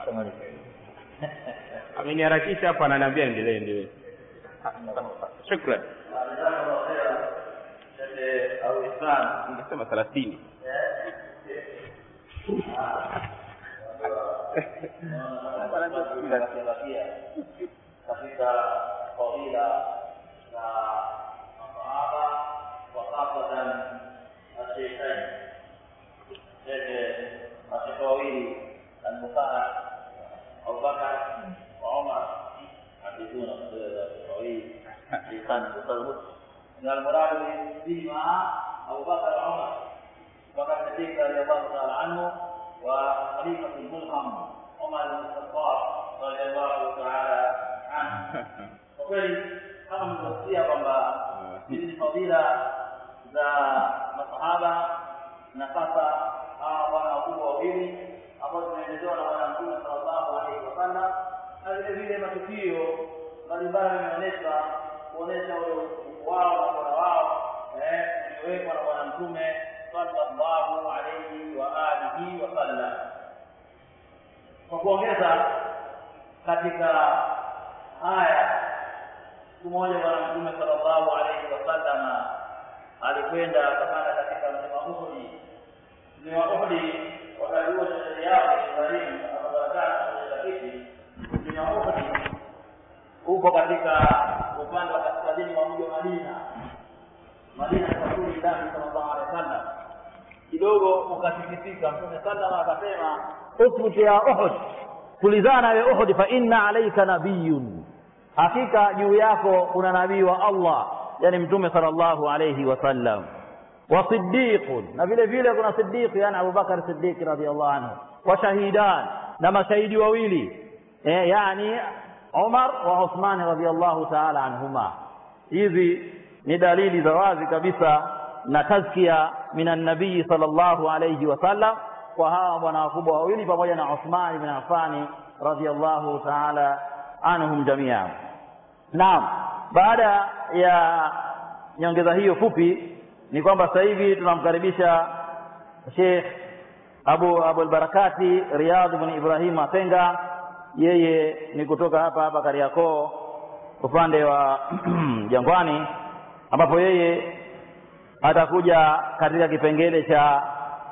ameniharakisha hapo ananiambia endelee endelee shukran ningesema thelathini katika fadila na masahaba wa khasatan asheikhain shekhe mashekhe wawili almubarak abubakar wa umar حدثونا طويل شيخان تصرف من المراد بهما ابو بكر وعمر بكر الصديق رضي الله تعالى عنه وخليفه الملهم عمر بن الخطاب رضي الله تعالى عنه kwa kweli kama mlivyosikia kwamba hizi ni fadhila za masahaba na sasa hawa bwana wakubwa wawili ambao zimeelezewa na bwana mtume sallallahu alaihi wasallam na vile vile matukio mbalimbali yameonyesha kuonyesha ule utukufu wao na bora wao eh uliowekwa na bwana mtume sallallahu alaihi wa alihi wasallam kwa kuongeza katika haya siku moja bwana mtume sallallahu alaihi wasallam alikwenda akapanda katika mlima Uhudi mlima Uhudi wakati huo sherehe yao Ibrahim akabarakana kuonyesha kiti mlima Uhudi uko katika upande wa kaskazini mwa mji wa Madina Madina ya Rasulullah sallallahu alaihi wasallam kidogo ukasikitika mtume sallallahu akasema uthbut ya Uhud tulizana ya Uhud fa inna alayka nabiyyun hakika juu yako kuna nabii wa Allah yani mtume sallallahu alayhi wasallam wa siddiqun na vile vile kuna siddiq yani Abu Bakar Siddiq radhiyallahu anhu wa shahidan na mashahidi wawili eh, yani Umar wa Uthman radhiyallahu ta'ala anhuma hizi ni dalili za wazi kabisa na tazkia minan nabii sallallahu alayhi wasallam kwa hawa bwana wakubwa wawili pamoja na Uthman ibn Affan radhiyallahu ta'ala anhum jamia naam baada ya nyongeza hiyo fupi ni kwamba sasa hivi tunamkaribisha Sheikh Abu Abu al-Barakati Riyadh ibn Ibrahim Atenga yeye ni kutoka hapa hapa Kariakoo upande wa Jangwani ambapo yeye atakuja katika kipengele cha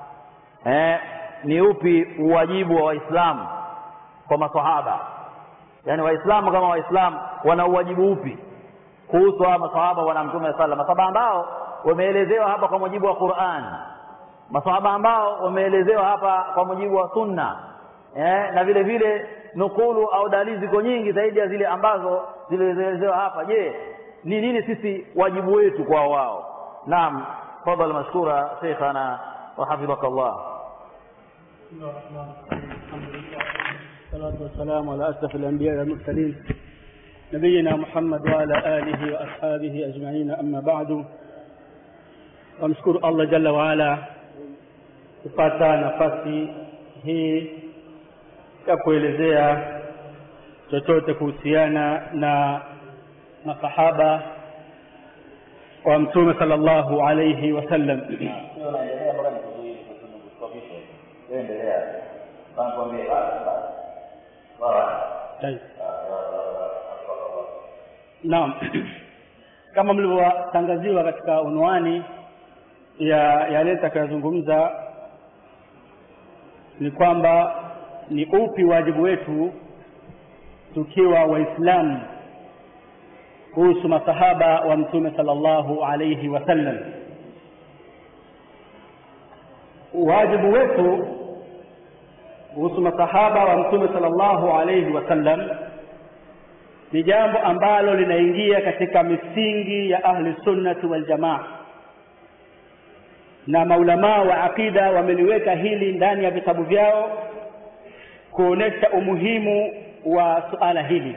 eh, ni upi uwajibu wa Waislamu kwa maswahaba yaani Waislamu kama Waislamu wana uwajibu upi kuhusu hawa maswahaba wana Mtume sallallahu maswahaba ambao wameelezewa hapa kwa mujibu wa Qur'an maswahaba ambao wameelezewa hapa kwa mujibu wa Sunna eh, na vile vile nukulu au dalili ziko nyingi zaidi ya zile ambazo zilizoelezewa hapa je ni nini sisi wajibu wetu kwa wao naam fadhal mashkura sheikhana wa hafidhakallah بسم الله الرحمن الرحيم الحمد لله والصلاة والسلام على أشرف الأنبياء والمرسلين نبينا محمد وعلى آله وأصحابه أجمعين أما بعد وamshukuru Allah jalla waala kupata nafasi hii ya kuelezea chochote kuhusiana na masahaba wa mtume sallallahu alayhi wasallam sio naendelea mpaka nikustopishe wewe endelea bana kwambie basi basi sawa Tayeb. Naam. Kama mlivyotangaziwa katika unwani ya yale nitakayozungumza ni kwamba ni upi wajibu wetu tukiwa waislamu kuhusu masahaba wa mtume sallallahu alayhi wasallam wajibu wetu kuhusu masahaba wa mtume sallallahu alayhi wasallam ni jambo ambalo linaingia katika misingi ya ahli sunnati wal jamaa na maulamaa wa aqida wameliweka hili ndani ya vitabu vyao kuonesha umuhimu wa suala hili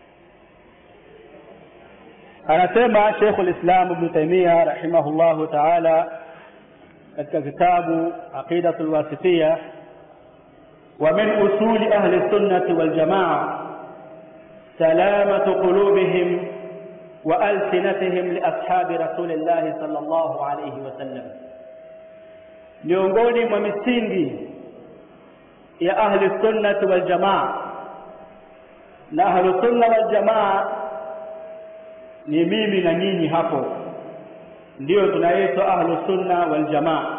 anasema Sheikhul Islam Ibn Taymiyyah rahimahullahu ta'ala katika kitabu Aqidatul Wasitiyah ومن أصول أهل السنة والجماعة سلامة قلوبهم وألسنتهم لأصحاب رسول الله صلى الله عليه وسلم miongoni mwa misingi ya ahli sunnati wal jamaa na ahli sunna wal jamaa ni mimi na nyinyi hapo ndio tunaitwa ahlu sunna wal jamaa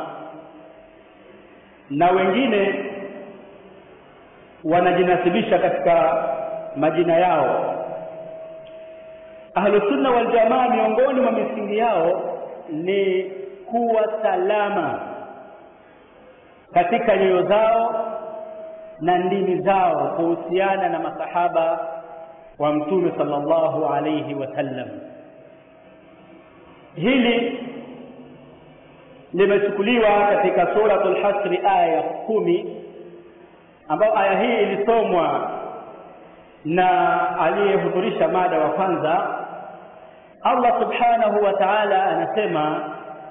na wengine wanajinasibisha katika majina yao ahlu sunna wal jamaa miongoni mwa misingi yao ni kuwa salama katika nyoyo zao na ndimi zao kuhusiana na masahaba wa mtume sallallahu alayhi wasallam hili limechukuliwa katika suratul hasri aya ya kumi ambayo aya hii ilisomwa na aliyehudhurisha mada wa kwanza Allah subhanahu wa ta'ala anasema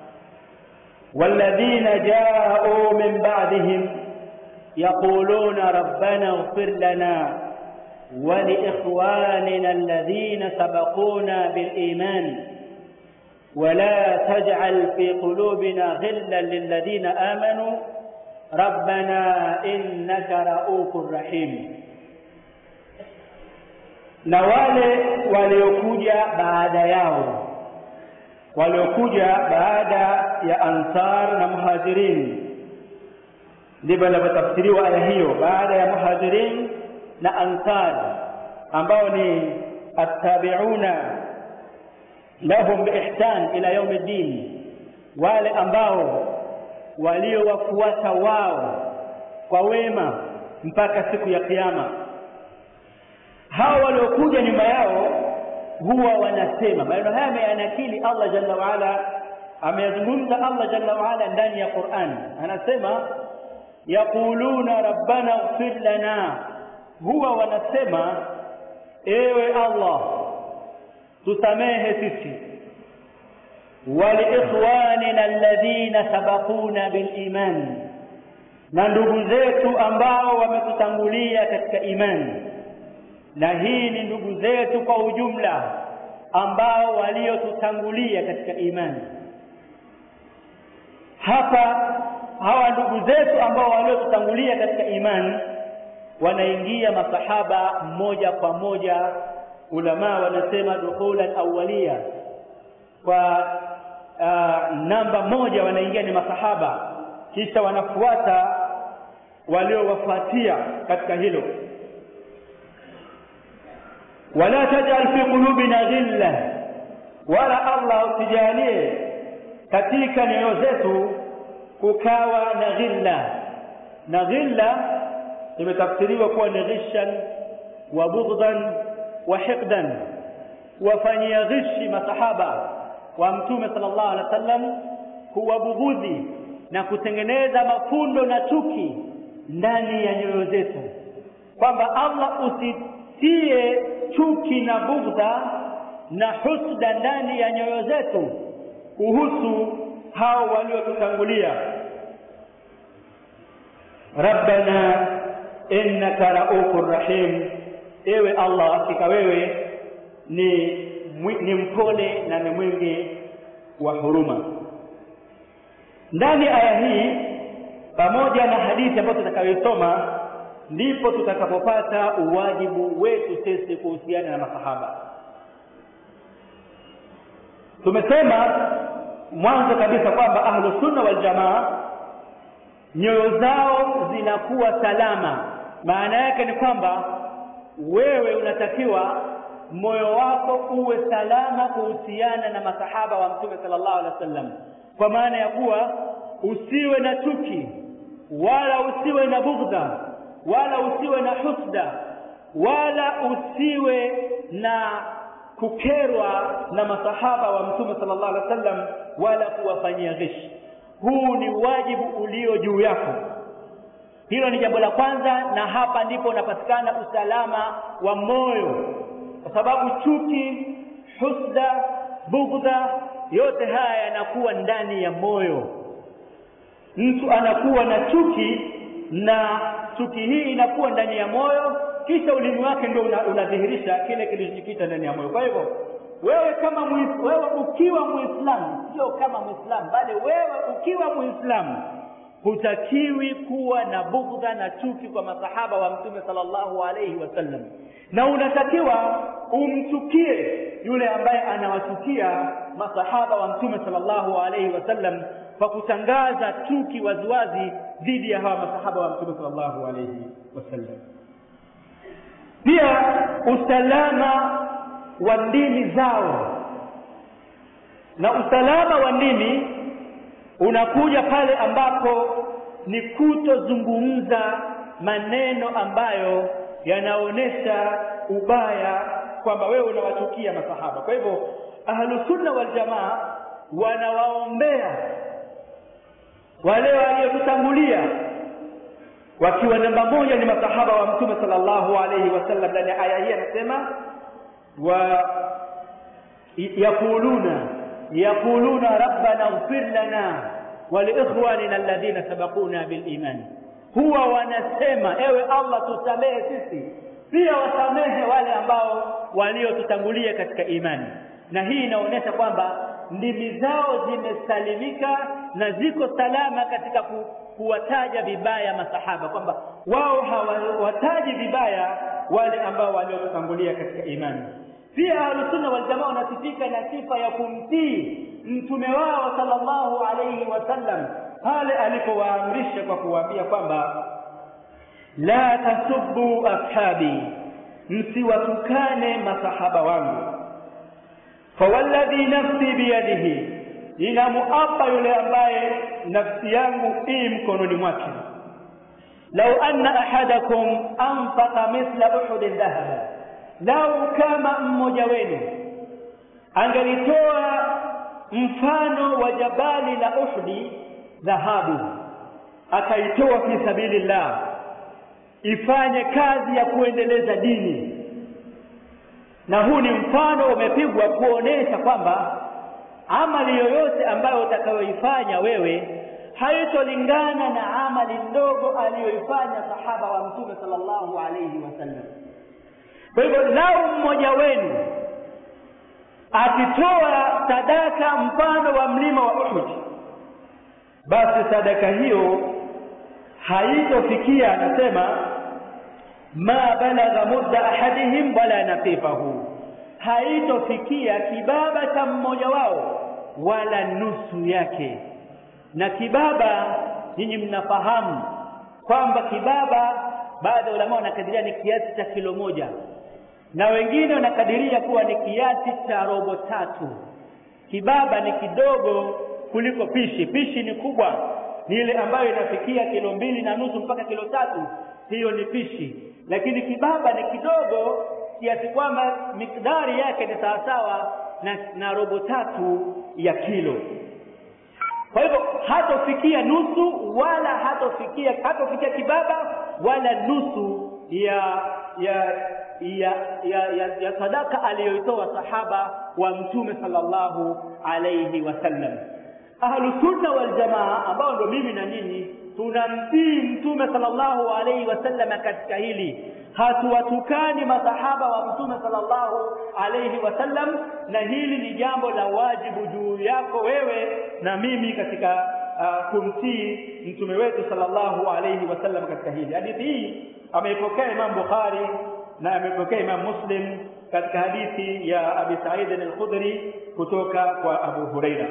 والذين جاءوا من بعدهم يقولون ربنا اغفر لنا ولإخواننا الذين سبقونا بالإيمان ولا تجعل في قلوبنا غلا للذين آمنوا ربنا إنك رؤوف رحيم na wale waliokuja baada yao waliokuja baada ya ansar na muhajirin ndivyo inavyotafsiriwa aya hiyo baada ya muhajirin na ansar ambao ni attabiuna lahum biihsan ila yaumi ddin wale ambao waliowafuata wao kwa wema mpaka siku ya kiyama hawa waliokuja nyuma yao huwa wanasema maneno haya ameyanakili Allah jalla waala ameyazungumza Allah jalla waala ndani ya Qur'an anasema yaquluna rabbana ighfir lana huwa wanasema ewe Allah tusamehe sisi waliikhwanina alladhina sabaquna biliman na ndugu zetu ambao wametutangulia katika imani na hii ni ndugu zetu kwa ujumla ambao waliotutangulia katika imani hapa hawa ndugu zetu ambao waliotutangulia katika imani wanaingia masahaba moja kwa moja ulama wanasema dukhulan awwaliya kwa uh, namba moja wanaingia ni masahaba kisha wanafuata waliowafuatia katika hilo wala tajal fi qulubina ghilla wala Allah usijalie katika nyoyo zetu kukawa na ghilla na ghilla imetafsiriwa kuwa ni ghishan wa bughdhan wa hiqdan wafanyia ghishi masahaba wa mtume sallallahu alaihi wasallam kuwabughudhi na kutengeneza mafundo na chuki ndani ya nyoyo zetu kwamba Allah usitie chuki na bughdha na husda ndani ya nyoyo zetu kuhusu hao waliotutangulia rabbana innaka raufur rahim ewe allah hakika wewe ni ni mpole na ni mwingi wa huruma ndani aya hii pamoja na hadithi ambayo tutakayoisoma ndipo tutakapopata uwajibu wetu sisi kuhusiana na masahaba tumesema mwanzo kabisa kwamba ahlu sunna wal jamaa nyoyo zao zinakuwa salama maana yake ni kwamba wewe unatakiwa moyo wako uwe salama kuhusiana na masahaba wa mtume sallallahu alaihi wasallam kwa maana ya kuwa usiwe na chuki wala usiwe na bughdha wala usiwe na husda wala usiwe na kukerwa na masahaba wa mtume sallallahu alaihi wasallam wala kuwafanyia ghishi huu ni wajibu ulio juu yako hilo ni jambo la kwanza na hapa ndipo unapatikana usalama wa moyo kwa sababu chuki husda bughdha yote haya yanakuwa ndani ya moyo mtu anakuwa na chuki na chuki hii inakuwa ndani ya moyo kisha ulimi wake ndio unadhihirisha una kile kilichokita ndani ya moyo kwa hivyo wewe kama muis, wewe ukiwa muislamu sio kama muislamu bali wewe ukiwa muislamu hutakiwi kuwa na bughdha na chuki kwa masahaba wa mtume sallallahu alaihi wasallam na unatakiwa umchukie yule ambaye anawachukia masahaba wa mtume sallallahu alaihi wasallam kwa kutangaza chuki waziwazi dhidi ya hawa masahaba wa mtume sallallahu alaihi wasallam pia usalama wa ndimi zao na usalama wa ndimi unakuja pale ambapo ni kutozungumza maneno ambayo yanaonyesha ubaya kwamba wewe unawachukia masahaba kwa hivyo ahlusunna waljamaa wanawaombea wale waliotutangulia wakiwa namba moja ni masahaba wa mtume sallallahu alayhi wasallam ndani ya aya hii anasema wa yaquluna yaquluna rabbana ighfir lana wa liikhwanina alladhina sabaquna bil iman huwa wanasema ewe Allah tusamehe sisi pia wasamehe wale ambao waliotutangulia katika imani na hii inaonyesha kwamba ndimi zao zimesalimika na ziko salama katika ku, kuwataja vibaya masahaba kwamba wao hawataji vibaya wale ambao waliotutangulia katika imani pia ahlusunna waljamaa wanasifika na sifa ya kumtii mtume wao sallallahu alayhi wasallam pale alipowaamrisha kwa kuwaambia kwamba la tasubbu ashabi msiwatukane masahaba wangu fawalladhi nafsi biyadihi inamuapa yule ambaye nafsi yangu ii mkononi mwake lau anna ahadakum anfaqa mithla uhudin dhahaba lau kama mmoja wenu angelitoa mfano wa jabali la uhdi dhahabu akaitoa fi sabilillah ifanye kazi ya kuendeleza dini na huu ni mfano umepigwa kuonesha kwamba amali yoyote ambayo utakayoifanya wewe haitolingana na amali ndogo aliyoifanya sahaba wa mtume sallallahu alayhi wasallam kwa hivyo lau mmoja wenu akitoa sadaka mfano wa mlima wa Uhud basi sadaka hiyo haitofikia anasema ma balagha mudda ahadihim wala nafifahu haitofikia kibaba cha mmoja wao wala nusu yake na kibaba nyinyi mnafahamu kwamba kibaba baadhi ya ulama wanakadiria ni kiasi cha kilo moja na wengine wanakadiria kuwa ni kiasi cha robo tatu kibaba ni kidogo kuliko pishi pishi ni kubwa ni ile ambayo inafikia kilo mbili na nusu mpaka kilo tatu hiyo ni pishi lakini kibaba ni kidogo kiasi kwamba mikdari yake ni sawasawa na, na robo tatu ya kilo kwa hivyo hatofikia nusu wala hatofikia hatofikia kibaba wala nusu ya ya ya ya, ya, ya sadaka aliyoitoa sahaba wa mtume sallallahu alayhi wasallam ahlusunna waljamaa ambao ndo mimi na nyinyi tunamtii mtume sallallahu alayhi wasallam katika hili hatuwatukani masahaba wa mtume sallallahu alayhi wasallam na hili ni jambo la wajibu juu yako wewe na mimi katika uh, kumtii mtume wetu sallallahu alayhi wasallam katika hili hadithi hii ameipokea Imam Bukhari na amepokea Imam Muslim katika hadithi ya Abi Sa'id al-Khudri kutoka kwa Abu Huraira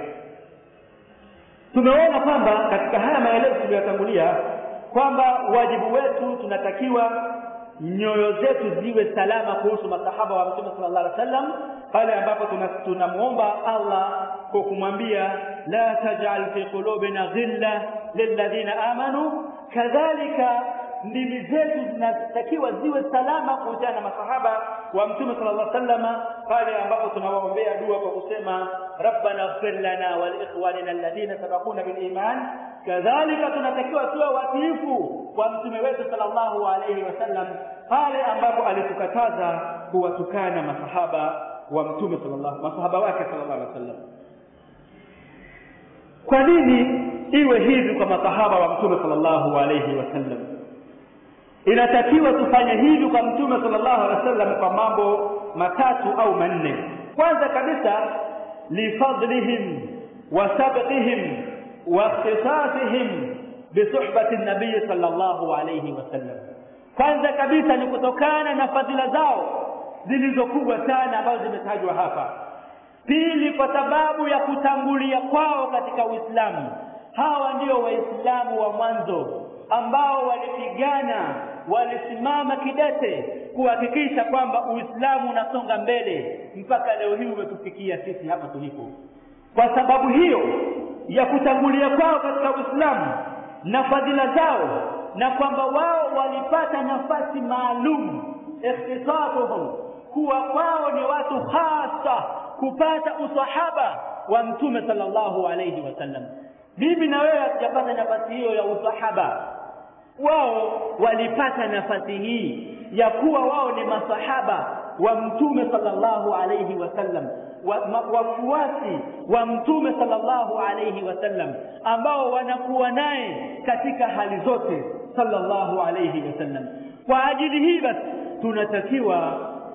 tumeona kwamba katika haya maelezo tuliyotangulia kwamba wajibu wetu tunatakiwa nyoyo zetu ziwe salama kuhusu masahaba wa Mtume sallallahu alaihi wasallam pale ambapo tunamuomba Allah kwa kumwambia la taj'al fi qulubina ghilla lilladhina amanu kadhalika ndimi zetu zinatakiwa ziwe salama kuhusiana na masahaba wa mtume sallallahu alaihi wasallam pale ambapo tunawaombea dua kwa kusema rabbana ighfir lana wa liikhwanina alladhina sabaquna bil iman kadhalika tunatakiwa tuwe watiifu kwa mtume wetu sallallahu alaihi wasallam pale ambapo alitukataza kuwatukana masahaba wa mtume sallallahu masahaba wake sallallahu alaihi wasallam kwa nini iwe hivi kwa masahaba wa mtume sallallahu alaihi wasallam inatakiwa tufanye hivi kwa mtume sallallahu alaihi wasallam kwa mambo matatu au manne kwanza kabisa lifadlihim wa sabqihim wa ikhtisasihim bisuhbati nabii sallallahu alayhi wasallam kwanza kabisa ni kutokana na fadhila zao zilizokubwa sana ambazo zimetajwa hapa pili kwa sababu ya kutangulia kwao katika uislamu hawa ndio waislamu wa mwanzo ambao walipigana walisimama kidete kuhakikisha kwamba uislamu unasonga mbele mpaka leo hii umetufikia sisi hapa tulipo kwa sababu hiyo ya kutangulia kwao katika uislamu na fadhila zao na kwamba wao walipata nafasi maalum ikhtisasuhum kuwa kwao ni watu hasa kupata usahaba wa mtume sallallahu alayhi wasallam mimi na wewe hatujapata nafasi hiyo ya usahaba wao walipata nafasi hii ya kuwa wao ni masahaba wa mtume sallallahu alayhi wasallam wafuasi wa mtume sallallahu alayhi wasallam ambao wanakuwa naye katika hali zote sallallahu alayhi wasallam kwa ajili hii basi tunatakiwa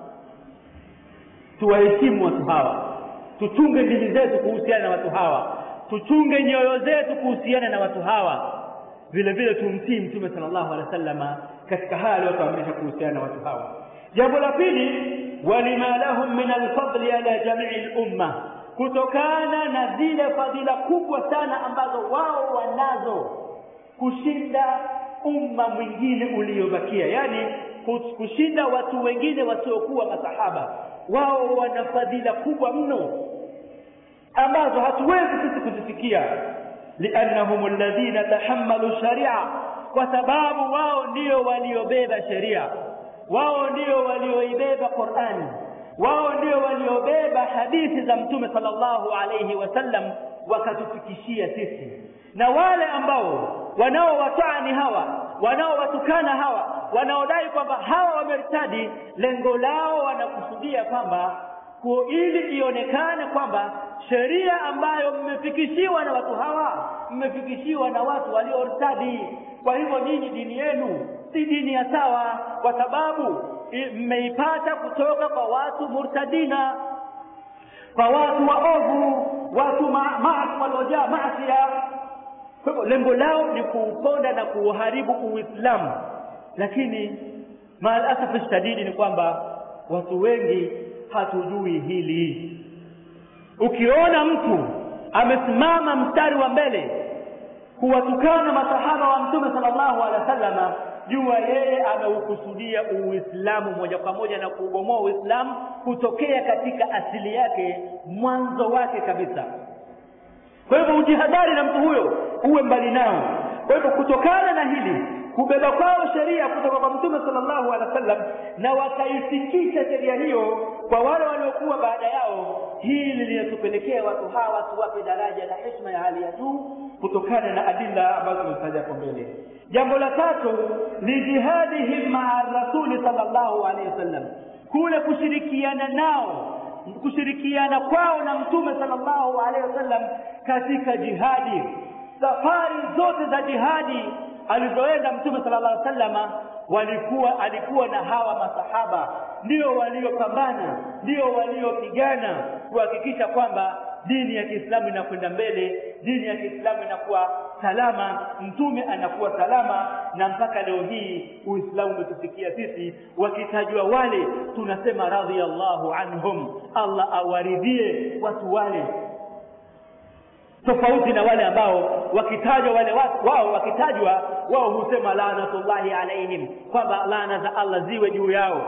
tuwaheshimu watu hawa tuchunge ndimi zetu kuhusiana na watu hawa tuchunge nyoyo zetu kuhusiana na watu hawa vile vile tumtii mtume sallallahu alaihi wasallama katika haya aliyotuamrisha kuhusiana na watu hawa jambo la pili walima lahum min alfadli ala jamii lumma kutokana na zile fadhila kubwa sana ambazo wao wanazo kushinda umma mwingine uliobakia yani kushinda watu wengine wasiokuwa masahaba wao wana fadhila kubwa mno ambazo hatuwezi sisi kuzifikia liannahum alladhina tahammalu sharia kwa sababu wao ndio waliobeba sheria wao ndio walioibeba Qur'ani wao ndio waliobeba hadithi za mtume sallallahu alayhi wasallam wakatufikishia sisi na wale ambao wanaowatani hawa wanaowatukana hawa wanaodai kwamba hawa wamertadi lengo lao wanakusudia kwamba ili ionekane kwamba sheria ambayo mmefikishiwa na watu hawa mmefikishiwa na watu waliortadi kwa hivyo nyinyi dini yenu si dini ya sawa kwa sababu mmeipata kutoka kwa watu murtadina kwa watu waovu watu maasi waliojaa maasia kwa hivyo lengo lao ni kuuponda na kuuharibu uislamu lakini maalasafu shadidi ni kwamba watu wengi hatujui hili ukiona mtu amesimama mstari wa mbele kuwatukana masahaba wa mtume sallallahu alaihi wasallama jua yeye ameukusudia uislamu moja kwa moja na kuubomoa uislamu kutokea katika asili yake mwanzo wake kabisa kwa hivyo ujihadhari na mtu huyo uwe mbali nao kwa hivyo kutokana na hili kubeba kwao sheria kutoka kwa mtume sallallahu alaihi wasallam na wakaifikisha sheria hiyo kwa wale waliokuwa baada yao hili linatupelekea watu hawa tuwape daraja na heshima ya hali ya juu kutokana na adila ambazo tumetaja hapo mbele jambo la tatu ni jihadihim maa rasuli sallallahu alaihi wasallam kule kushirikiana nao kushirikiana kwao na mtume sallallahu alaihi wasallam katika jihadi safari zote za jihadi alizoenda mtume sallallahu alaihi wasallama walikuwa alikuwa na hawa masahaba ndio waliopambana ndio waliopigana kuhakikisha kwamba dini ya Kiislamu inakwenda mbele dini ya Kiislamu inakuwa salama mtume anakuwa salama na mpaka leo hii Uislamu umetufikia sisi wakitajwa wale tunasema radhiyallahu anhum Allah awaridhie watu wale tofauti na wale ambao wakitajwa wale watu wao wakitajwa wao husema laanatullahi alaihim kwamba laana za Allah ziwe juu yao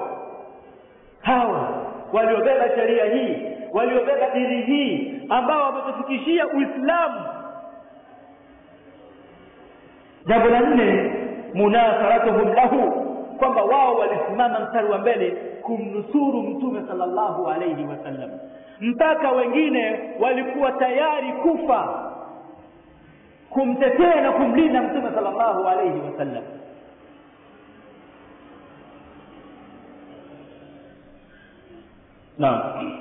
hao waliobeba sheria hii waliobeba dini hii ambao wametufikishia Uislamu jambo la nne munasaratuhum lahu kwamba wao walisimama mstari wa mbele kumnusuru mtume sallallahu alayhi wasallam mpaka wengine walikuwa tayari kufa kumtetea na kumlinda mtume sallallahu alayhi wasallam naam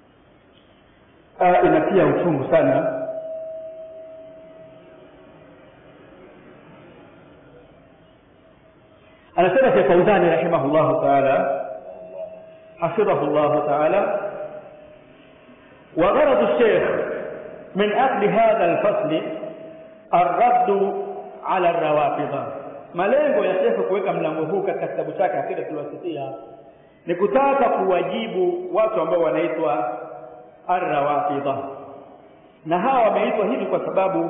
inatia uchungu sana anasema Sheikh Fauzani rahimahullah ta'ala hafidhahu Allah ta'ala وغرض الشيخ من أخذ هذا الفصل الرد ala rawafidha malengo ya shekhe kuweka mlango huu katika kitabu chake akida tuliwasitia ni kutaka kuwajibu watu ambao wanaitwa arrawafidha na hawa wameitwa hivi kwa sababu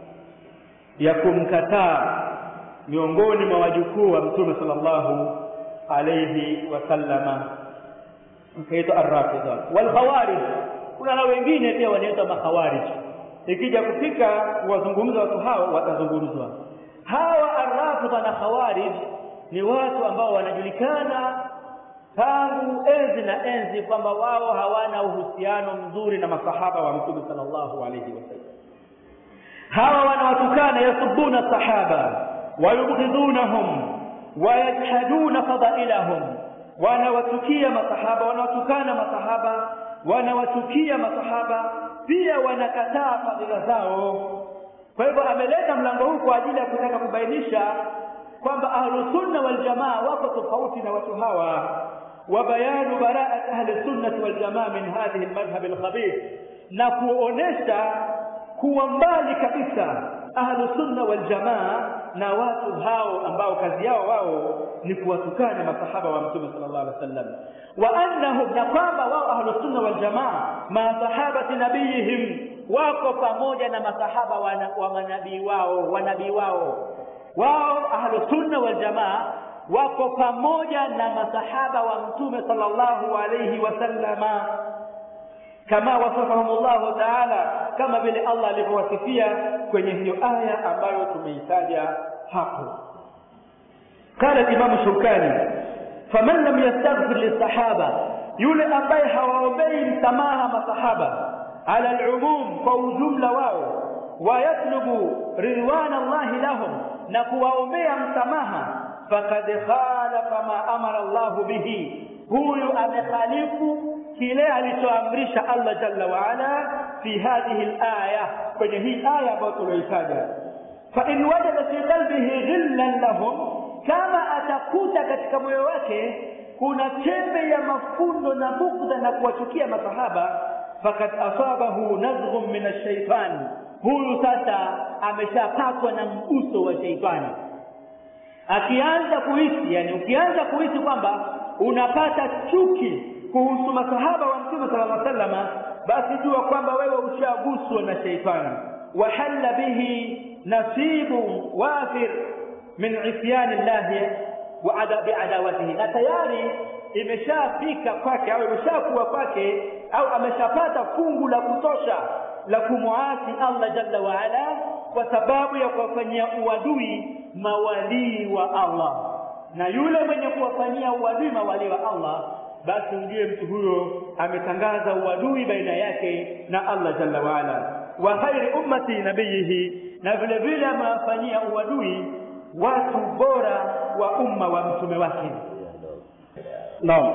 ya kumkataa miongoni mwa wajukuu wa mtume sallallahu alayhi wasallama mkaitwa arrafidha walkhawarij kuna na wengine pia wanaitwa makhawarij ikija kufika kuwazungumza watu hao watazungumzwa hawa arrafidha na khawarij ni watu ambao wanajulikana tangu enzi na enzi kwamba wao hawana uhusiano mzuri na masahaba wa mtume sallallahu alayhi wasallam hawa wanawatukana yasubuna sahaba wayubghidunahum wayajhaduna fadailahum wanawatukia masahaba wanawatukana masahaba wanawatukia masahaba pia wanakataa fadhila zao kwa hivyo ameleta mlango huu kwa ajili ya kutaka kubainisha kwamba ahlusunna waljamaa wako tofauti na watu hawa wa bayanu baraat ahli sunnati waljamaa min hadhihi almadhhab alkhabith na kuonesha kuwa mbali kabisa ahlu sunna wal jamaa na watu hao ambao kazi yao wao ni kuwatukana masahaba wa mtume sallallahu alaihi wasallam wa annahum na kwamba wao ahlu sunna wal jamaa ma sahabati nabiyihim wako pamoja na masahaba wa, wa manabii wao wanabii wao wao ahlu sunna wal jamaa wako pamoja na masahaba wa mtume sallallahu alaihi wasallama kama wasafahum Allah Taala, kama vile Allah alivyowasifia kwenye hiyo aya ambayo tumeitaja hapo. Qala Imam Shukani, faman lam yastaghfir lisahaba, yule ambaye hawaombei msamaha masahaba ala alumum, kwa ujumla wao, wayatlubu ridwan Allah lahum, na kuwaombea msamaha, faqad khalafa ma amara Allah bihi, huyu amekhalifu kile alichoamrisha Allah jalla wa ala fi hadhihi alaya kwenye hii aya ambayo tulioitaja fa in wajada fi qalbihi ghillan lahum kama atakuta katika moyo wake kuna chembe ya mafundo na bugdha na kuwachukia masahaba fakad asabahu nazghun min ash-shaytan huyu sasa ameshapatwa na mguso wa sheitani akianza kuhisi yani ukianza kuhisi kwamba unapata chuki kuhusu masahaba wa mtume sallallahu alaihi wasallam basi jua kwamba wewe ushaguswa na sheitani wahalla bihi nasibu wafir min isyani llahi wa adabi adawatihi na tayari imeshafika kwake au imeshakuwa kwake au ameshapata fungu la kutosha la kumwasi Allah jalla wa ala kwa sababu ya kuwafanyia uadui mawalii wa Allah na yule mwenye kuwafanyia uadui mawalii wa Allah basi ujue mtu huyo ametangaza uadui baina yake na Allah jalla waala wa khairi ummati nabiyihi na vile vile amewafanyia uadui watu bora wa umma wa mtume wake naam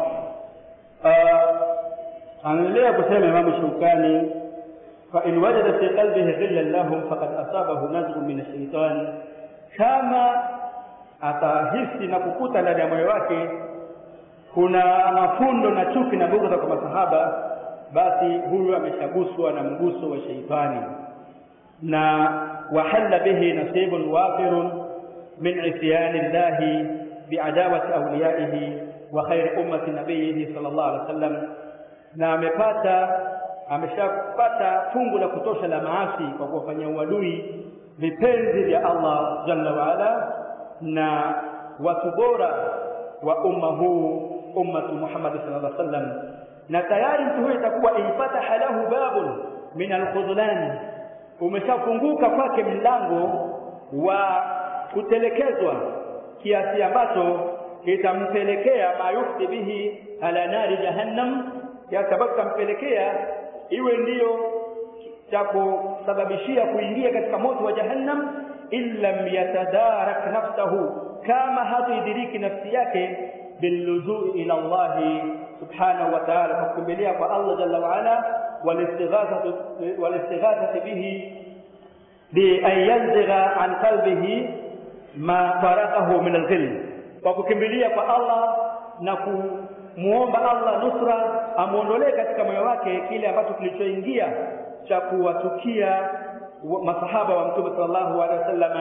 anaendelea kusema imamu shaukani فإن وجد في قلبه غلا لهم فقد أصابه نزغ من الشيطان كما atahisi na kukuta ndani ya moyo wake kuna mafundo na chuki na bughdha kwa masahaba basi huyu ameshaguswa na mguso wa sheitani na wahalla bihi nasibun wafirun min isyani llahi biadawati awliyaihi wa khairi ummati nabiyihi sallallahu alaihi wasallam na amepata ameshapata fungu la kutosha la maasi kwa kuwafanyia uadui vipenzi vya Allah jalla waala na watu bora wa umma huu ummatu Muhammad sallallahu alaihi wasallam na tayari mtu huyo itakuwa infataha lahu babun min alkhudlan umeshafunguka kwake mlango wa kutelekezwa kiasi ambacho kitampelekea mayufti bihi ala nari jahannam kiasi ambacho kitampelekea iwe ndiyo cha kusababishia kuingia katika moto wa jahannam illam yatadarak nafsahu kama hatuidiriki nafsi yake باللجوء إلى الله سبحانه وتعالى فكمليا فالله جل وعلا والاستغاثة, والاستغاثة به بأن ينزغ عن قلبه ما فرقه من الغل وكمليا فالله نكو muomba Allah nusra amuondolee katika moyo wake kile ambacho kilichoingia cha kuwatukia masahaba wa mtume sallallahu alaihi wasallam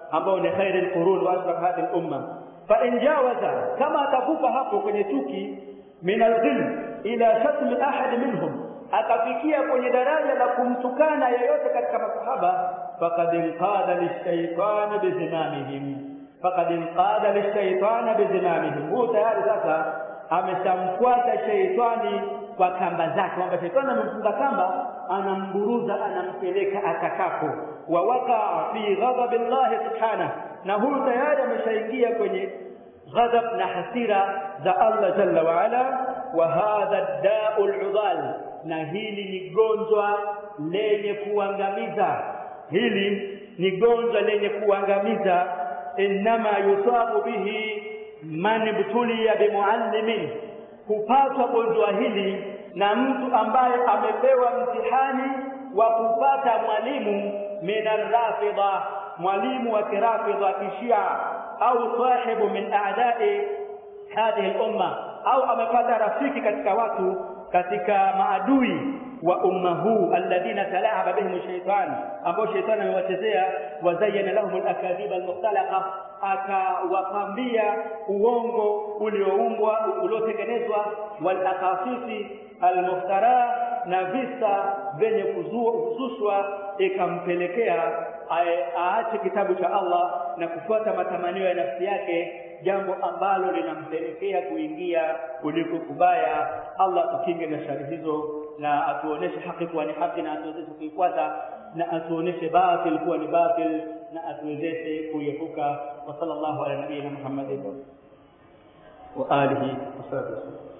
ambao ni khairi alqurun wa asbaq hadhihi al-umma fa in jawaza kama atakufa hapo kwenye chuki min al-ghil ila shatm ahad minhum akafikia kwenye daraja la kumtukana yeyote katika masahaba faqad inqada lishaytan bizimamihim faqad inqada lishaytan bizimamihim huyo tayari sasa ameshamfuata sheitani kwa kamba zake kwamba sheitani amemfunga kamba anamburuza anampeleka atakapo wa waqa fi ghadabillahi subhanahu na huyu tayari ameshaingia kwenye ghadab na hasira za Allah jalla wa ala wa hadha da'u al na hili ni gonjwa lenye kuangamiza hili ni gonjwa lenye kuangamiza inma yusabu bihi man ibtuliya bimuallimin kupatwa gonjwa hili na mtu ambaye amepewa mtihani wa kupata mwalimu min arrafidha mwalimu wa kirafidha kishia au sahibu min a'da'i hadhihi al-umma au amepata rafiki katika watu katika maadui wa umma huu alladhina talaaba bihim shaytan ambao shaytan amewachezea wazayyana lahum al-akadhib al-mukhtalaqa akawapambia uongo ulioumbwa uliotengenezwa wal akasisi al-muftara na visa vyenye kuzushwa ikampelekea aache kitabu cha Allah na kufuata matamanio ya nafsi yake jambo ambalo linampelekea kuingia kuliko kubaya Allah tukinge na shari hizo na atuoneshe haki kuwa ni haki na atuwezeshe kuifuata na atuoneshe batil kuwa ni batil na atuwezeshe kuiepuka wa sallallahu ala nabiyina Muhammadin wa alihi wasallam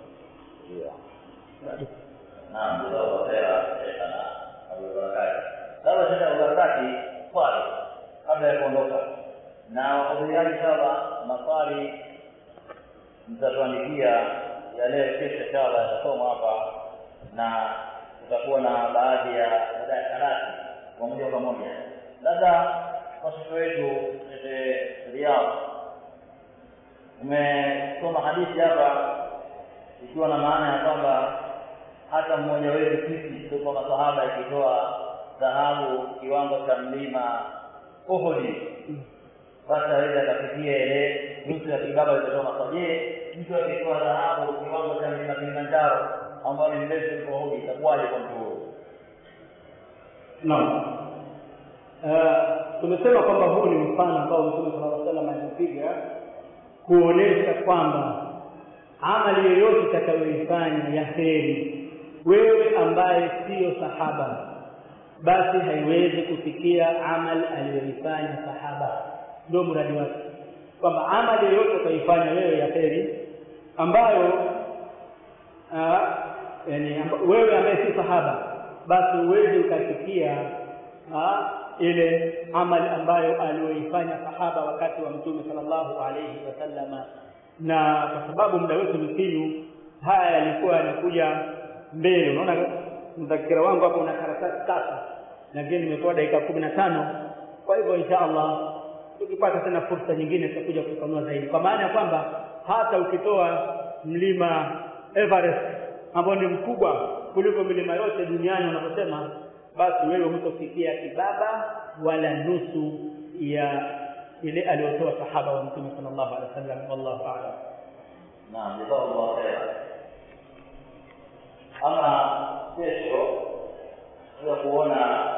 Naam, jazakallahu khairan Sheikhana Abdul Barakati. Sasa Sheikh Abdul Barakati, swali kabla ya kuondoka. Na wahudhuriaji inshallah maswali mtatuandikia ya leo kesho inshallah yatasomwa hapa na kutakuwa na baadhi ya darasa kwa moja kwa moja. Labda kwa shekhe wetu Sheikh Riyadh umesoma hadithi hapa ikiwa na maana ya kwamba hata mmoja wetu sisi tuko masahaba ikitoa dhahabu kiwango cha mlima Uhudi, basi aweze akafikia ile nusu ya kibaba ilichosoma. Je, mtu akitoa dhahabu kiwango cha mlima Kilimanjaro ambao ni mrefu kuliko Uhudi, itakuwaje kwa mtu huyo? Naam. Uh, tumesema kwamba huu ni mfano ambao Mtume sallallahu alaihi wasallam alipiga kuonesha kwamba amali yoyote utakayoifanya ya kheri wewe ambaye siyo sahaba basi haiwezi kufikia amali aliyoifanya sahaba ndio mradi wake kwamba amali yoyote utaifanya wewe ya kheri ambayo aa, yani amba, wewe ambaye si sahaba basi uweze ukafikia aa, ile amali ambayo aliyoifanya sahaba wakati wa mtume sallallahu alayhi wasallama na kwa sababu muda wetu mfinyu haya yalikuwa yanakuja mbele unaona mdhakira wangu hapo una karatasi tatu lakini nimetoa dakika kumi na tano kwa hivyo insha allah tukipata tena fursa nyingine tutakuja kufafanua zaidi kwa maana ya kwamba hata ukitoa mlima Everest ambao ni mkubwa kuliko milima yote duniani unavyosema basi wewe hutofikia kibaba wala nusu ya ile aliyotoa sahaba wa mtume sallallahu alaihi wasallam wallahu a'lam Naam, jazakallahu khairan. Ama kesho tuweza kuona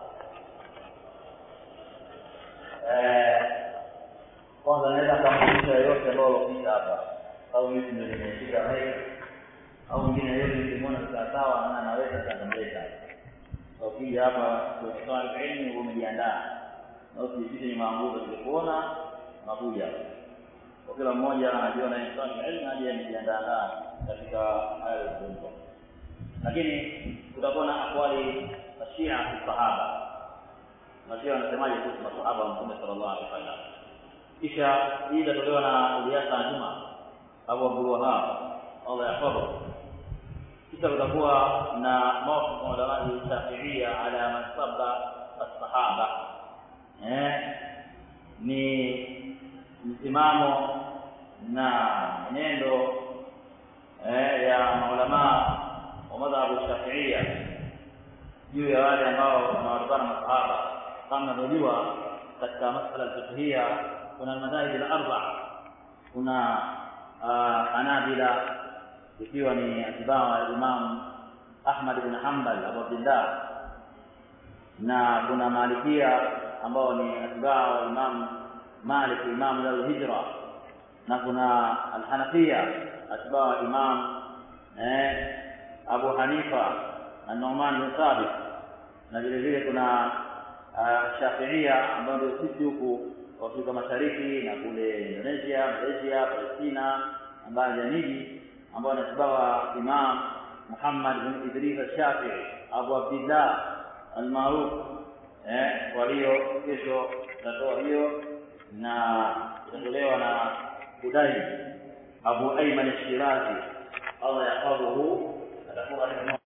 eh, kwanza naweza kamfundisha yoyote ambao alopita hapa au mimi ndio nimeshika maiki au mwingine yote nikimwona sawasawa na anaweza kakamleta ukija hapa kwenye swali la elimu umejiandaa na usijipite nyuma nguzo tulikuona nakuja kwa kila mmoja anajiona ni swali la elimu aje amejiandaa katika haya yaliyozungumzwa lakini kutakuwa na akwali mashia sahaba mashia wanasemaje kuhusu masahaba wa mtume sallallahu alaihi wasallam kisha hii itatolewa na Ilyasa Juma Abu Abdul Wahab Allah yahfadhu kisha kutakuwa na mawqif ulama shafiia ala man sabba as-sahaba eh ni msimamo na mwenendo eh, ya maulama wa madhhabu shafiia juu ya wale ambao wanawatukana masahaba kama unavyojua katika masala alfiqhia kuna almadhahib alarba kuna uh, hanabila ikiwa ni atibaa wa imam ahmad ibn hanbal abu abdillah na kuna malikia ambao ni atibaa wa imam malik imam al-hijra na kuna alhanafia atibaa wa imam eh, abu hanifa na numan bin thabit na vile vile kuna uh, shafiia ambao ndio sisi huku Afrika Mashariki na kule Indonesia, Malaysia, Palestina na baadhi ya miji ambao anatibawa Imam Muhammad bin Idris al-Shafi'i Abu Abdillah al-Maruf eh, walio kesho tatoa hiyo na itatolewa na Budai Abu Ayman al-Shirazi Allah yahfadhuhu atakuwa